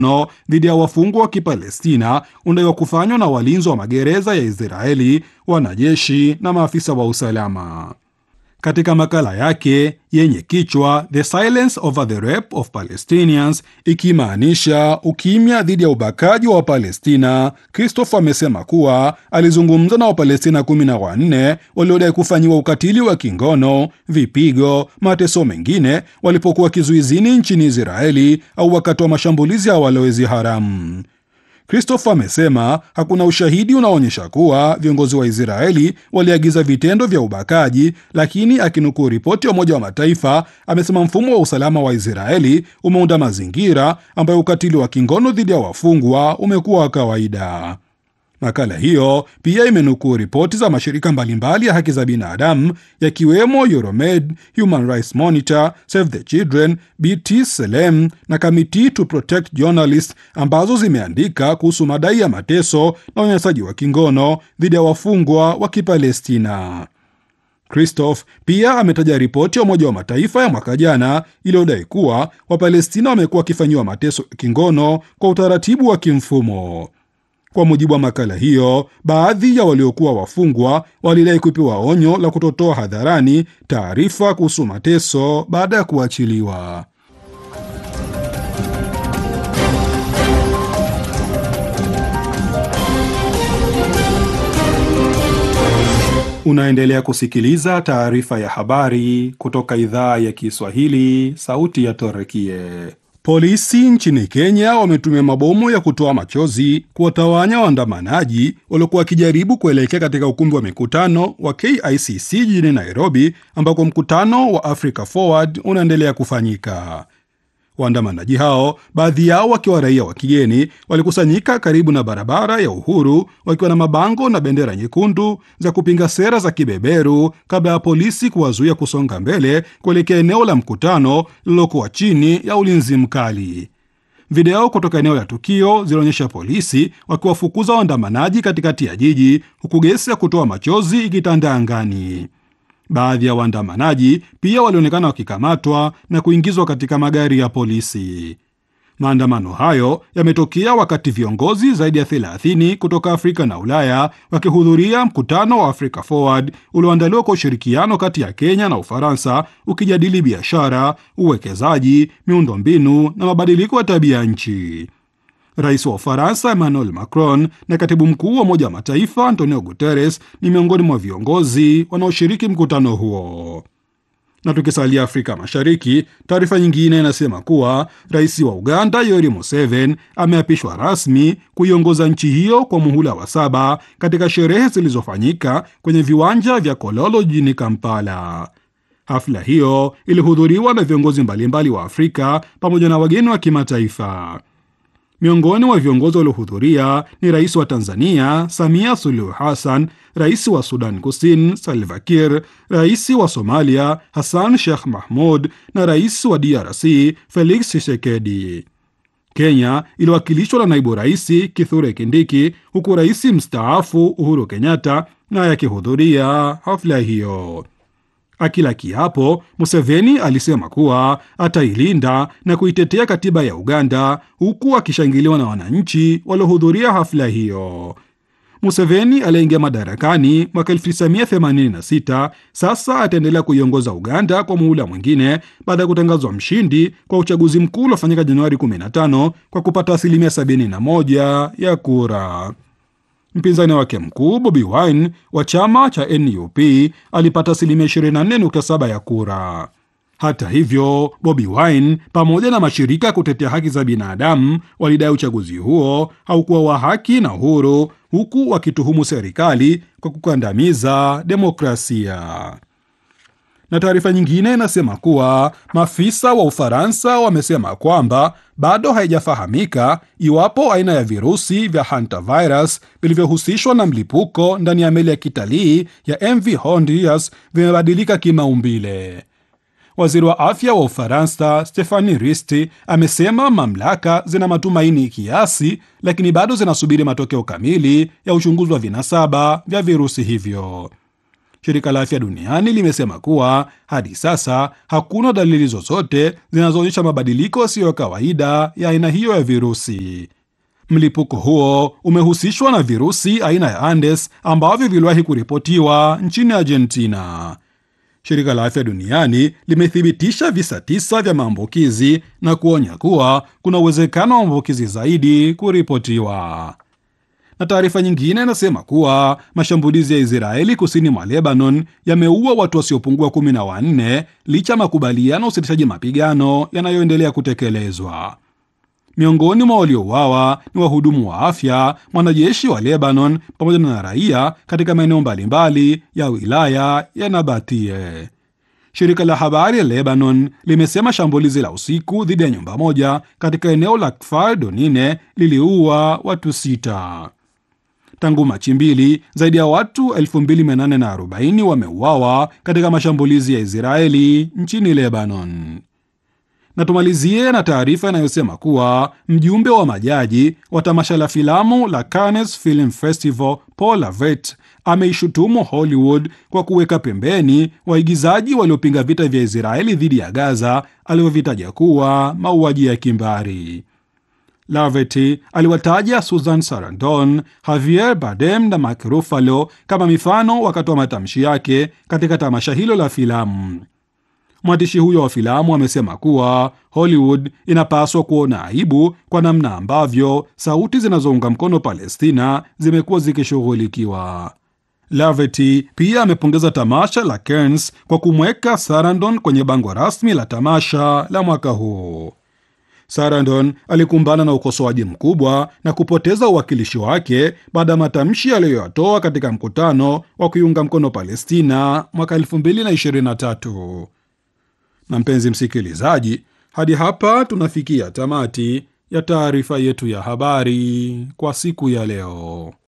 no dhidi ya wafungwa wa Kipalestina unadaiwa kufanywa na walinzi wa magereza ya Israeli, wanajeshi na maafisa wa usalama. Katika makala yake yenye kichwa The Silence Over the Rape of Palestinians, ikimaanisha ukimya dhidi ya ubakaji wa Wapalestina, Christopher amesema kuwa alizungumza na Wapalestina kumi na wanne waliodai kufanyiwa ukatili wa kingono, vipigo, mateso mengine walipokuwa kizuizini nchini Israeli au wakati wa mashambulizi ya walowezi haramu. Christopher amesema hakuna ushahidi unaoonyesha kuwa viongozi wa Israeli waliagiza vitendo vya ubakaji, lakini akinukuu ripoti ya Umoja wa Mataifa amesema mfumo wa usalama wa Israeli umeunda mazingira ambayo ukatili wa kingono dhidi ya wafungwa umekuwa wa kawaida. Makala hiyo pia imenukuu ripoti za mashirika mbalimbali ya haki za binadamu yakiwemo Euromed, Human Rights Monitor, Save the Children, BT Selem na Committee to Protect Journalists ambazo zimeandika kuhusu madai ya mateso na unyanyasaji wa kingono dhidi ya wafungwa wa Kipalestina. Christoph pia ametaja ripoti ya Umoja wa Mataifa ya mwaka jana iliyodai kuwa Wapalestina wamekuwa wakifanyiwa mateso ya kingono kwa utaratibu wa kimfumo. Kwa mujibu wa makala hiyo, baadhi ya waliokuwa wafungwa walidai kupewa onyo la kutotoa hadharani taarifa kuhusu mateso baada ya kuachiliwa. Unaendelea kusikiliza taarifa ya habari kutoka idhaa ya Kiswahili, sauti ya Torekie. Polisi nchini Kenya wametumia mabomu ya kutoa machozi kuwatawanya waandamanaji waliokuwa wakijaribu kuelekea katika ukumbi wa mikutano wa KICC jijini Nairobi, ambako mkutano wa Africa Forward unaendelea kufanyika. Waandamanaji hao, baadhi yao wakiwa raia wa kigeni, walikusanyika karibu na barabara ya Uhuru wakiwa na mabango na bendera nyekundu za kupinga sera za kibeberu, kabla ya polisi kuwazuia kusonga mbele kuelekea eneo la mkutano lililokuwa chini ya ulinzi mkali. Video kutoka eneo la tukio zilionyesha polisi wakiwafukuza waandamanaji katikati ya jiji, huku gesi ya kutoa machozi ikitanda angani. Baadhi ya waandamanaji pia walionekana wakikamatwa na kuingizwa katika magari ya polisi. Maandamano hayo yametokea wakati viongozi zaidi ya 30 kutoka Afrika na Ulaya wakihudhuria mkutano wa Africa Forward ulioandaliwa kwa ushirikiano kati ya Kenya na Ufaransa, ukijadili biashara, uwekezaji, miundombinu na mabadiliko ya tabia nchi. Rais wa Ufaransa Emmanuel Macron na katibu mkuu wa Umoja wa Mataifa Antonio Guterres ni miongoni mwa viongozi wanaoshiriki mkutano huo. Na tukisalia Afrika Mashariki, taarifa nyingine inasema kuwa rais wa Uganda Yoweri Museveni ameapishwa rasmi kuiongoza nchi hiyo kwa muhula wa saba katika sherehe zilizofanyika kwenye viwanja vya Kololo jijini Kampala. Hafla hiyo ilihudhuriwa na viongozi mbalimbali wa Afrika pamoja na wageni wa kimataifa. Miongoni mwa viongozi waliohudhuria ni rais wa Tanzania Samia Suluhu Hassan, rais wa Sudan Kusini Salva Kiir, rais wa Somalia Hassan Sheikh Mahmud na rais wa DRC Felix Tshisekedi. Kenya iliwakilishwa na naibu rais Kithure Kindiki, huku rais mstaafu Uhuru Kenyatta naye akihudhuria hafla hiyo. Akila kiapo, Museveni alisema kuwa atailinda na kuitetea katiba ya Uganda, huku akishangiliwa na wananchi waliohudhuria hafla hiyo. Museveni aliyeingia madarakani mwaka 1986 sasa ataendelea kuiongoza Uganda kwa muhula mwingine baada ya kutangazwa mshindi kwa uchaguzi mkuu uliofanyika Januari 15 kwa kupata asilimia 71 ya kura. Mpinzani wake mkuu Bobi Wine wa chama cha NUP alipata asilimia 24.7 ya kura. Hata hivyo, Bobi Wine pamoja na mashirika ya kutetea haki za binadamu walidai uchaguzi huo haukuwa wa haki na huru, huku wakituhumu serikali kwa kukandamiza demokrasia. Na taarifa nyingine inasema kuwa maafisa wa Ufaransa wamesema kwamba bado haijafahamika iwapo aina ya virusi vya hantavirus vilivyohusishwa na mlipuko ndani ya meli ya kitalii ya MV Hondias vimebadilika kimaumbile. Waziri wa afya wa Ufaransa Stephanie Risti amesema mamlaka zina matumaini kiasi, lakini bado zinasubiri matokeo kamili ya uchunguzi wa vinasaba vya virusi hivyo. Shirika la Afya Duniani limesema kuwa hadi sasa hakuna dalili zozote zinazoonyesha mabadiliko yasiyo ya kawaida ya aina hiyo ya virusi. Mlipuko huo umehusishwa na virusi aina ya Andes ambavyo viliwahi kuripotiwa nchini Argentina. Shirika la Afya Duniani limethibitisha visa tisa vya maambukizi na kuonya kuwa kuna uwezekano wa maambukizi zaidi kuripotiwa. Na taarifa nyingine inasema kuwa mashambulizi ya Israeli kusini mwa Lebanon yameua watu wasiopungua kumi na wanne licha ya makubaliano ya usitishaji mapigano yanayoendelea kutekelezwa. Miongoni mwa waliouawa ni wahudumu wa afya, mwanajeshi wa Lebanon pamoja na raia katika maeneo mbalimbali ya wilaya ya Nabatie. Shirika la habari ya Lebanon limesema shambulizi la usiku dhidi ya nyumba moja katika eneo la Kfar Donine liliua watu sita. Tangu Machi mbili, zaidi ya watu 2840 wameuawa katika mashambulizi ya Israeli nchini Lebanon. Na tumalizie na taarifa inayosema kuwa mjumbe wa majaji wa tamasha la filamu la Cannes Film Festival Paul Lavet ameishutumu Hollywood kwa kuweka pembeni waigizaji waliopinga vita vya Israeli dhidi ya Gaza alivyovitaja kuwa mauaji ya kimbari. Laverty aliwataja Susan Sarandon, Javier Bardem na Mark Ruffalo kama mifano wakati wa matamshi yake katika tamasha hilo la filamu. Mwandishi huyo wa filamu amesema kuwa Hollywood inapaswa kuona aibu kwa namna ambavyo sauti zinazounga mkono Palestina zimekuwa zikishughulikiwa. Laverty pia amepongeza tamasha la Cannes kwa kumweka Sarandon kwenye bango rasmi la tamasha la mwaka huu. Sarandon alikumbana na ukosoaji mkubwa na kupoteza uwakilishi wake baada ya matamshi aliyoyatoa katika mkutano wa kuiunga mkono Palestina mwaka 2023. Na mpenzi msikilizaji, hadi hapa tunafikia tamati ya taarifa yetu ya habari kwa siku ya leo.